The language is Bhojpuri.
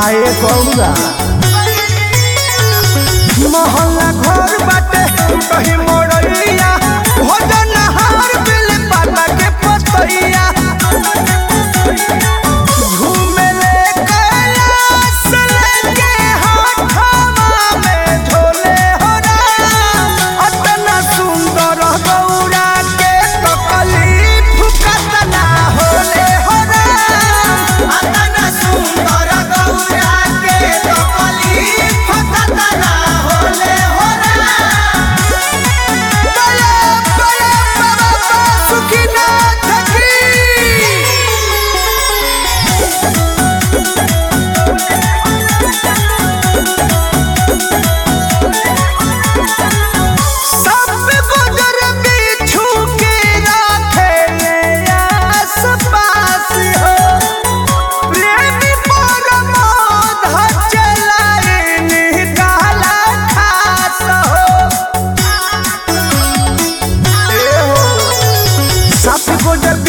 काए गौरा मोहल्ला घर बाटे कहीं मोड़ैया भोजन हार बिल पाता के पतैया घूमे ले कैलाश लेके हाथवा में झोले हो राम अतना सुंदर गौरा के तकलीफ कतना होले हो राम अतना सुंदर गौरा के तकलीफ कतना होले हो राम बड़े बड़े बाबा सुखीनाथ की सब गुजर बिछू के राखे आस पास हो प्रेमी परमोध चलाए निकाला खास हो ए हो सब गुजर